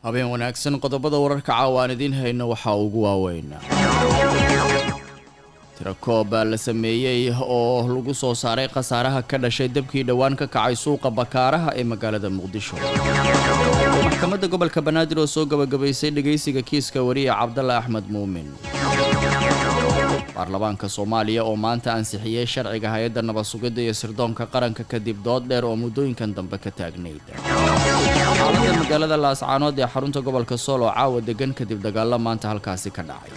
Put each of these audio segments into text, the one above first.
habeen wanaagsan qodobada wararka caawa aan idiin hayno waxaa ugu waaweyn tirakoob la sameeyey oo lagu soo saaray khasaaraha ka dhashay dabkii dhowaan ka kacay suuqa bakaaraha ee magaalada muqdisho maxkamadda gobolka banaadir oo soo gabagabaysay dhegaysiga kiiska wariye cabdalla axmed muumin baarlamaanka soomaaliya oo maanta ansixiyey sharciga hay-adda nabad-sugidda iyo sirdoonka qaranka kadib dood dheer oo muddooyinkan dambe ka taagnayd xaaladda magaalada laascaanood ee xarunta gobolka sool oo caawa degan kadib dagaalo maanta halkaasi ka dhacay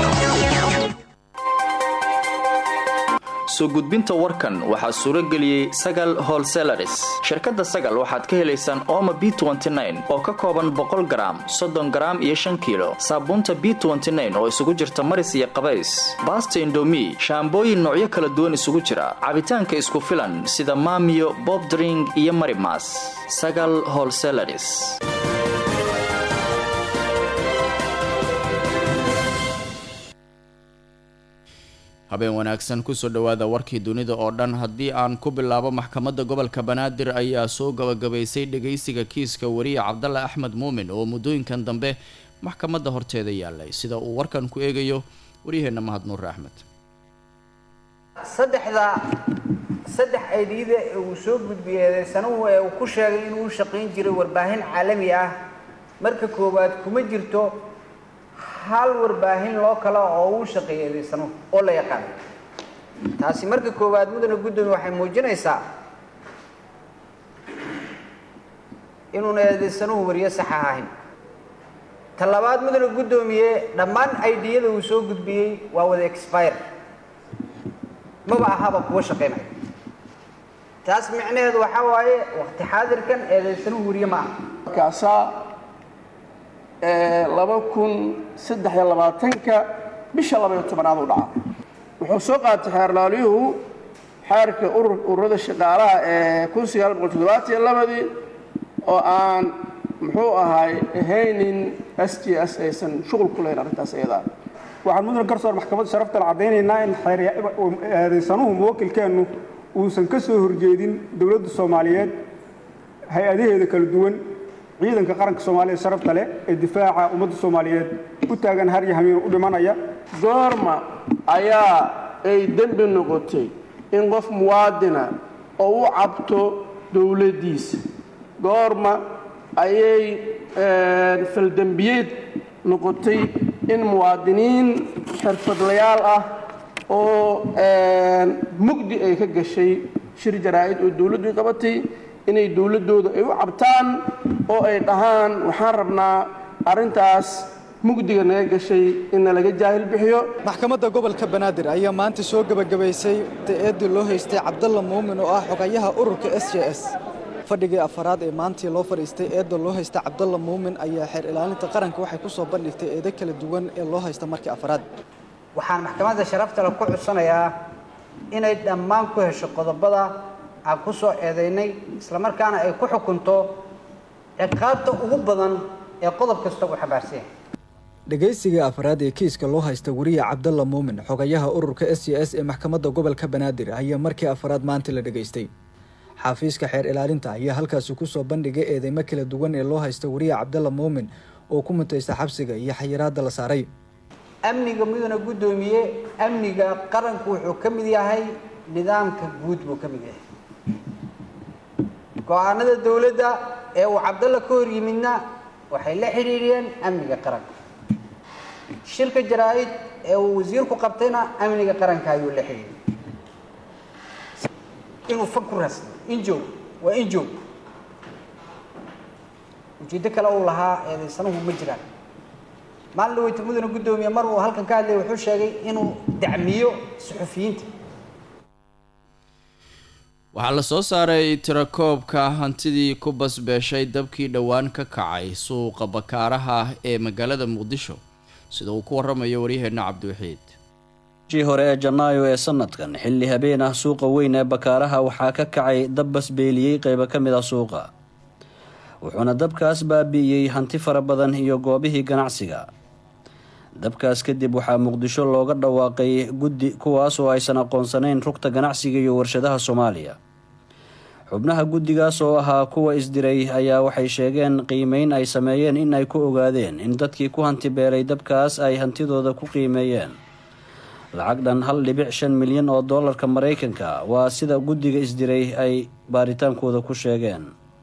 soo gudbinta warkan waxaa suuro geliyey sagal holselaris shirkadda sagal waxaad ka helaysaan ooma b oo ka kooban boqol garaam soddon garaam iyo shan kiilo saabuunta b oo isugu jirta maris iyo qabays baasta indomi shaambooyin noocyo kala duwan isugu jira cabitaanka isku filan sida maamiyo bobdring iyo marimas sagal holselaris habeen wanaagsan kusoo dhowaada warkii dunida oo dhan haddii aan ku bilaabo maxkamadda gobolka banaadir ayaa soo gabagabaysay dhegaysiga kiiska wariye cabdalla axmed muumin oo muddooyinkan dambe maxkamadda horteeda yaalay sida uu warkan ku eegayo waryaheenna mahad nuure axmed saddexda saddex aydiyada ee uu soo gudbiyey sanuhu ee uu ku sheegay inuu u shaqayn jiray warbaahin caalami ah marka koowaad kuma jirto hal warbaahin loo kala oo uu shaqeeyay eedeysanuhu oo la yaqaan taasi marka koowaad mudana guddoomiye waxay muujinaysaa inuuna eedeysanuhu wariyo sax ahayn ta labaad mudana guddoomiye dhammaan aidiyada uu soo gudbiyey waa wada expire maba ahaba kuwa shaqaynaya taas micnaheedu waxaa waaye waqti xaadirkan eedeysanuhu wariye ma aha laba kun saddex iyo labaatanka bisha labaiyo tobanaad u dhaca wuxuu soo qaatay xeerlaalyuhu xeerka ururada shaqaalaha ee kun sagaal boqol toddobaatiyo labadii oo aan muxuu ahay ahaynin s t s aysan shuqul ku lahayn arrintaas iyadaa waxaan mudan garsoor maxkamadda sharaftan caddaynaynaa in eedaysanuhu muwakilkeennu uusan ka soo horjeedin dowladda soomaaliyeed hay-adaheeda kala duwan ciidanka qaranka soomaaliya sharafta leh ee difaaca ummadda soomaaliyeed u taagan har iyo hamiin u dhimanaya goorma ayaa ay dembi noqotay in qof muwaadina oo u cabto dowladdiisa goorma ayay faldembiyeed noqotay in muwaadiniin xirfadlayaal ah oo mugdi ay ka gashay shir jaraa'id oo dowladdu qabatay inay dowladdooda ay u cabtaan oo ay dhahaan waxaan rabnaa arrintaas mugdiga naga gashay inna laga jaahil bixiyo maxkamadda gobolka banaadir ayaa maanta soo gebagabaysay eeddii loo haystay cabdalla muumin oo ah xogayaha ururka s j s fadhigii afaraad ee maantii loo fadhiistay eedda loo haysta cabdalla muumin ayaa xeer ilaalinta qaranka waxay ku soo bandhigtay eedo kala duwan ee loo haysta markii afaraad waxaan maxkamadda sharaftale ku cudsanayaa inay dhammaan ku hesho qodobada aan ku soo eedaynay islamarkaana ay ku xukunto ciqaabta ugu badan ee qodob kasta uu xambaarsan yahay dhegaysiga afraad ee kiiska loo haysta wariye cabdalla muumin xogayaha ururka s j s ee maxkamadda gobolka banaadir ayaa markii afraad maanta la dhegaystay xafiiska xeer ilaalinta ayaa halkaasi kusoo bandhigay eedeymo kala duwan ee loo haysta wariye cabdalla muumin oo ku mutaysta xabsiga iyo xayiraadda la saaray amniga mudana guddoomiye amniga qaranku wuxuu ka mid yahay nidaamka guud buu ka mid yahay go-aanada dowladda ee uu cabdalla ka hor yimidna waxay la xidhiidhiyeen amniga qaranka shirka jaraa-id ee uu wasiirku qabtayna amniga qaranka ayuu la xidhiidhiyey inuu fag ku raasna injoog waa injoog ujeeddo kale uu lahaa eedaysanuhu ma jiraan maalin dhaweyta mudana guddoomiye mar uu halkan ka hadlaya wuxuu sheegay inuu dacmiyo suxufiyiinta waxaa la soo saaray tirakoobka hantidii ku basbeeshay dabkii dhowaan ka kacay suuqa bakaaraha ee magaalada muqdisho sida uu ku waramayo waryaheenna cabdiwaxiid jii hore ee janaayo ee sanadkan xilli habeen ah suuqa weyn ee bakaaraha waxaa ka kacay dab basbeeliyey qaybo ka mid ah suuqa wuxuuna dabkaas baabi'iyey hanti fara badan iyo goobihii ganacsiga dabkaas kadib waxaa muqdisho looga dhawaaqay guddi kuwaas oo aysan aqoonsanayn rugta ganacsiga iyo warshadaha soomaaliya xubnaha guddigaas oo ahaa kuwa isdiray ayaa waxay sheegeen qiimeyn ay sameeyeen in ay ku ogaadeen in dadkii ku hantibeelay dabkaas ay hantidooda ku qiimeeyeen lacag dhan hal dhibic shan milyan oo doolarka maraykanka waa sida guddiga isdiray ay baaritaankooda ku sheegeen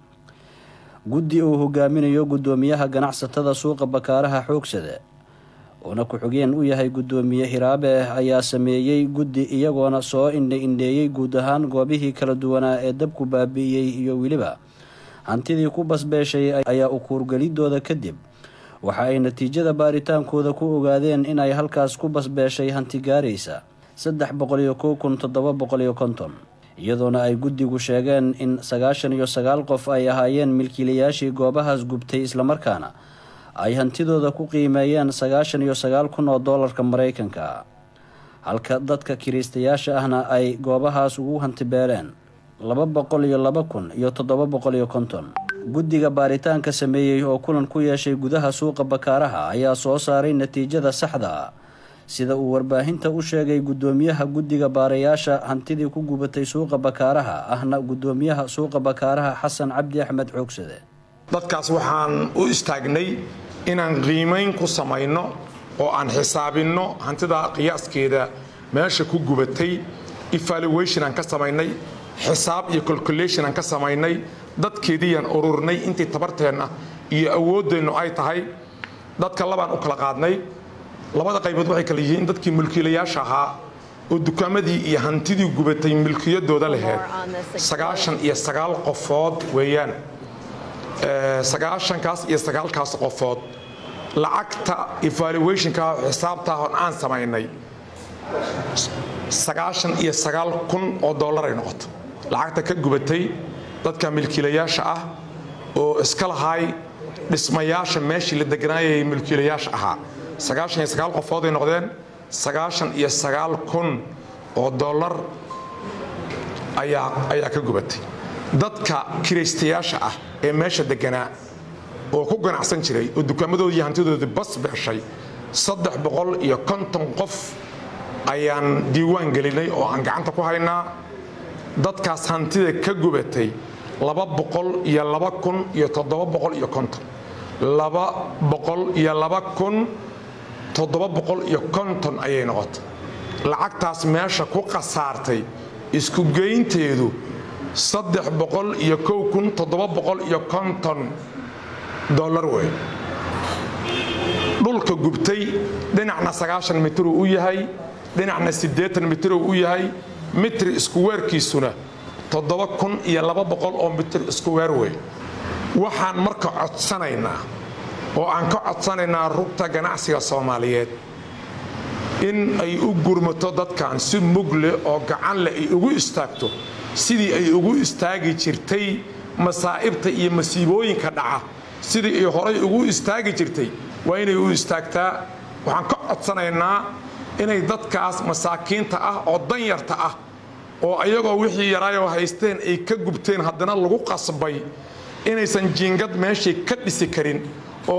guddi uu hogaaminayo guddoomiyaha ganacsatada suuqa bakaaraha xoogsade uuna ku-xigeen u yahay guddoomiye hiraabe ayaa sameeyey guddi iyagoona soo indhe indheeyey guud ahaan goobihii kala duwanaa ee dabku baabi'iyey iyo weliba hantidii ku basbeeshay ayaa u kuurgelidooda kadib waxa ay natiijada baaritaankooda ku ogaadeen in ay halkaas ku basbeeshay hanti gaaraysa saddex boqol iyo kow kun toddoba boqol iyo konton iyadoona ay guddigu sheegeen in sagaashan iyo sagaal qof ay ahaayeen milkiilayaashii goobahaas gubtay islamarkaana ay hantidooda ku qiimeeyeen sagaashan iyo sagaal kun oo doolarka maraykanka halka dadka kiriistayaasha ahna ay goobahaas ugu hantibeeleen laba boqol iyo laba kun iyo toddoba boqol iyo konton guddiga baaritaanka sameeyey oo kulan ku yeeshay gudaha suuqa bakaaraha ayaa soo saaray natiijada saxda ah sida uu warbaahinta u sheegay guddoomiyaha guddiga baarayaasha hantidii ku gubatay suuqa bakaaraha ahna guddoomiyaha suuqa bakaaraha xasan cabdi axmed xoogsade dadkaas waxaan u istaagnay inaan qiimayn ku samayno oo aan xisaabinno hantida qiyaaskeeda meesha ku gubatay evaluation aan ka samaynay xisaab iyo calculation aan ka samaynay dadkeediiyaan ururnay intii tabarteenna iyo awooddeennu ay tahay dadka labaan u kala qaadnay labada qaybood waxay kala yihiin dadkii mulkiilayaasha ahaa oo dukaamadii iyo hantidii gubatay milkiyadooda laheyd sagaashan iyo sagaal qofood weeyaan sagaashankaas iyo sagaalkaas qofood lacagta evaluationka xisaabtaa hon aan samaynay sagaashan iyo sagaal kun oo dollar ay noqoto lacagta ka gubatay dadka milkiilayaasha ah oo iska lahaay dhismayaasha meeshii la deganaayay milkiilayaasha ahaa sagaashan iyo sagaal qofood ay noqdeen sagaashan iyo sagaal kun oo dollar ayaa ayaa ka gubatay dadka kiraystayaasha ah ee meesha deganaa oo ku ganacsan jiray oo dukaamadoodii hantidoodii bas beeshay saddex boqol iyo konton qof ayaan diiwaan gelinay oo aan gacanta ku haynaa dadkaas hantida ka gubatay laba boqol iyo laba kun iyo toddoba boqol iyo konton laba boqol iyo laba kun toddoba boqol iyo konton ayay noqotay lacagtaas meesha ku khasaartay isku geynteedu saddex boqol iyo kow kun toddoba boqol iyo konton dollar wey dhulka gubtay dhinacna sagaashan mitiruu u yahay dhinacna siddeetan mitiruu u yahay mitri iskuweerkiisuna toddoba kun iyo laba boqol oo mitir iskuweer wey waxaan marka codsanaynaa oo aan ka codsanaynaa rugta ganacsiga soomaaliyeed in ay u gurmato dadkan si mugle oo gacan leh ay ugu istaagto sidii ay ugu istaagi jirtay masaa'ibta iyo masiibooyinka dhaca sidii ay horay ugu istaagi jirtay waa inay u istaagtaa waxaan ka codsanaynaa inay dadkaas masaakiinta ah oo danyarta ah oo ayagoo wixii yaraayoo haysteen ay ka gubteen haddana lagu qasbay inaysan jiingad meeshay ka dhisi karin oo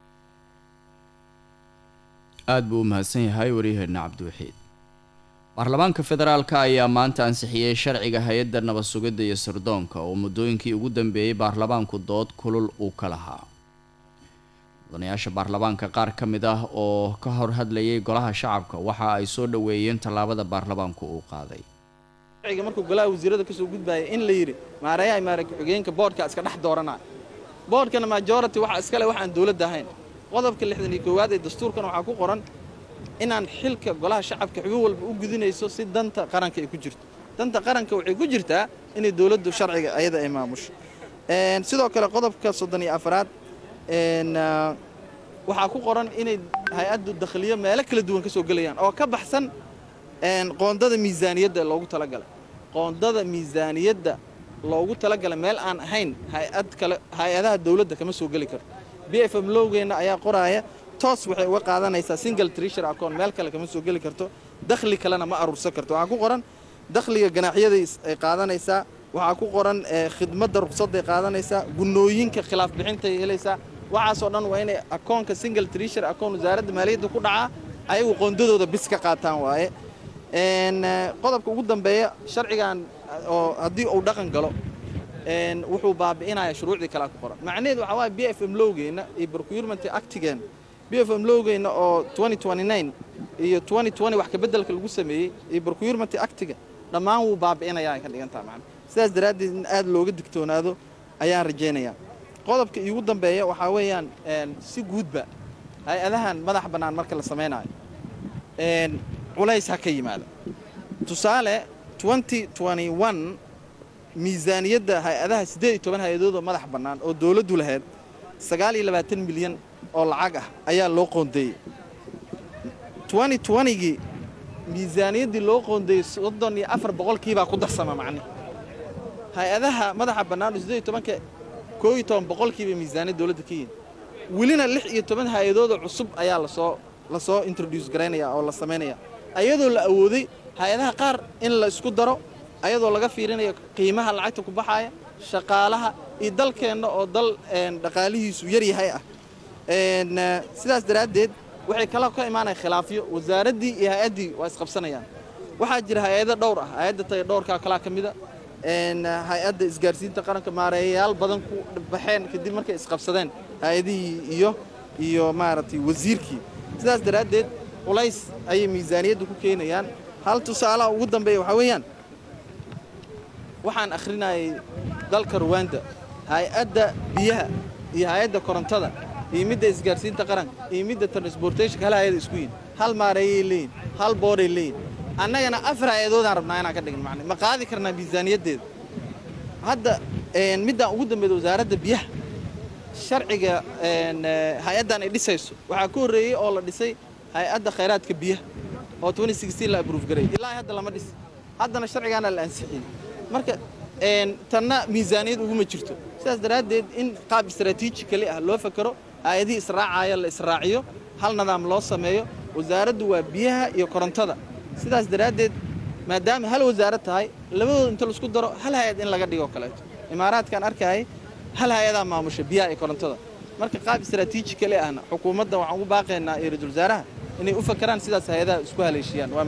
aada buu u mahadsan yahay waryaheena cabdiwaxiid baarlamaanka federaalka ayaa maanta ansixiyey sharciga hay-adda nabad sugidda iyo sirdoonka oo muddooyinkii ugu dambeeyey baarlamaanku dood kulul uu ka lahaa mudanayaasha baarlamaanka qaar ka mid ah oo ka hor hadlayay golaha shacabka waxa ay soo dhoweeyeen tallaabada baarlamaanku uu qaaday sharciga markuu golaha wasiirada kasoo gudbaaya in la yidhi maareeyaha maare ku-xigeenka boodhka iska dhex dooranaya boodhkana majority waxa iskale wax aan dowladda ahayn qodobka lixdan iyo koowaad ee dastuurkan waxaa ku qoran inaan xilka golaha shacabka xubin walba u gudinayso si danta qaranka ay ku jirto danta qaranka waxay ku jirtaa inay dowladdu sharciga ayada ay maamusho sidoo kale qodobka soddon iyo afaraad waxaa ku qoran inay hay-addu dakhliyo meelo kala duwan ka soo gelayaan oo ka baxsan qoondada miisaaniyadda loogu talagalay qoondada miisaaniyadda loogu talagalay meel aan ahayn hay-ad kale hay-adaha dowladda kama soo geli karto b f m lowgeenna ayaa qoraaya toos waxay uga qaadanaysaa single treasure account meel kale kama soo geli karto dakhli kalena ma aruursan karto waxaa ku qoran dakhliga ganaaxyaday ay qaadanaysaa waxaa ku qoran khidmadda ruqsadday qaadanaysaa gunooyinka khilaaf bixintay helaysaa waxaasoo dhan waa inay akoonka single treasure account wasaaradda maaliyadda ku dhacaa ayagu qoondadooda bis ka qaataan waaye qodobka ugu dambeeya sharcigan oo haddii uu dhaqan galo wuxuu baabi'inaya shuruucdii kalea ku qoran macnaheed waxaa waaya b f m lowgeenna iyo procurement actigeena b f m lowgeenna oo iyo wax kabeddelka lagu sameeyey iyo procurement actiga dhammaan wuu baabi'inayaa ay ka dhigan taha macna sidaas daraaddeed in aad looga digtoonaado ayaan rajaynayaa qodobka iigu dambeeya waxaa weeyaan si guudba hay-adahan madax bannaan marka la samaynayo culays ha ka yimaada tusaale miisaaniyadda hay-adaha siddeed iyo toban hay-adood oo madax bannaan oo dowladdu lahayd sagaal iyo labaatan milyan oo lacag ah ayaa loo qoondeeyey gii miisaaniyaddii loo qoondeeyey soddon iyo afar boqolkiibaa ku darsama macne hay-adaha madaxa bannaan oo siddeed iyo tobanka koo iyo toban boqolkiiba miisaaniyad dowladda ka yihin welina lix iyo toban hay-adoodoo cusub ayaa lasoo lasoo introduce garaynaya oo la samaynaya ayadoo la awooday hay-adaha qaar in la isku daro ayadoo laga fiirinayo qiimaha lacagta ku baxaaya shaqaalaha iyo dalkeenna oo dal dhaqaalihiisu yaryahay ah sidaas daraaddeed waxay kala ka imaanaya khilaafyo wasaaraddii iyo hay-addii waa isqabsanayaan waxaa jira hay-ado dhowr ah hay-adda taga dhowrkaa kalaa ka mida hay-adda isgaarsiinta qaranka maareeyayaal badan ku baxeen kadib markay isqabsadeen hay-adihii iyo iyo maaragtay wasiirkii sidaas daraaddeed culays ayay miisaaniyadda ku keenayaan hal tusaalaha ugu dambeeya waxaa weeyaan waxaan akhrinayay dalka ruwanda hay-adda biyaha iyo hay-adda korontada iyo midda isgaarsiinta qaranka iyo midda transportationka hal hay-ada isku yihin hal maareeyay leeyihin hal booray leeyihin annagana afar hay-adoodaan rabnaa inaan ka dhigin macne ma qaadi karnaa miisaaniyaddeeda hadda middaan ugu dambeeda wasaaradda biyaha sharciga hay-addan ay dhisayso waxaa ka horreeyey oo la dhisay hay-adda khayraadka biyaha oo la abruuf garay ilaa hadda lama dhis haddana sharcigaana la ansixin marka tanna miisaaniyad uguma jirto sidaas daraaddeed in qaab istraatiiji kali ah loo fakero hay-adihii israacaya la israaciyo hal nidaam loo sameeyo wasaaraddu waa biyaha iyo korontada sidaas daraaddeed maadaama hal wasaarad tahay labadooda inta laisku daro hal hay-ad in laga dhigo kaleeto imaaraadkaan arkayay hal hay-adaa maamusha biyaha iyo korontada marka qaab istraatiiji kali ahna xukuumadda waxaan ugu baaqaynaa iyo ra-iisul wasaaraha inay u fakeraan sidaas hay-adaha isku haleeshiyaan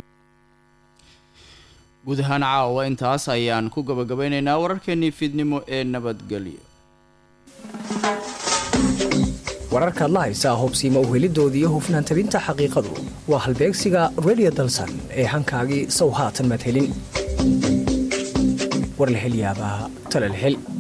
guud ahaan caawa intaas ayaan ku gabagabaynaynaa wararkeenii fiidnimo ee nabadgelyo wararkaad la haysaa hobsiima uhelidooda iyo hufnaan tabinta xaqiiqadu waa halbeegsiga redio dalsan ee hankaagii sow haatan madhelin war la hel yaabaa talal hel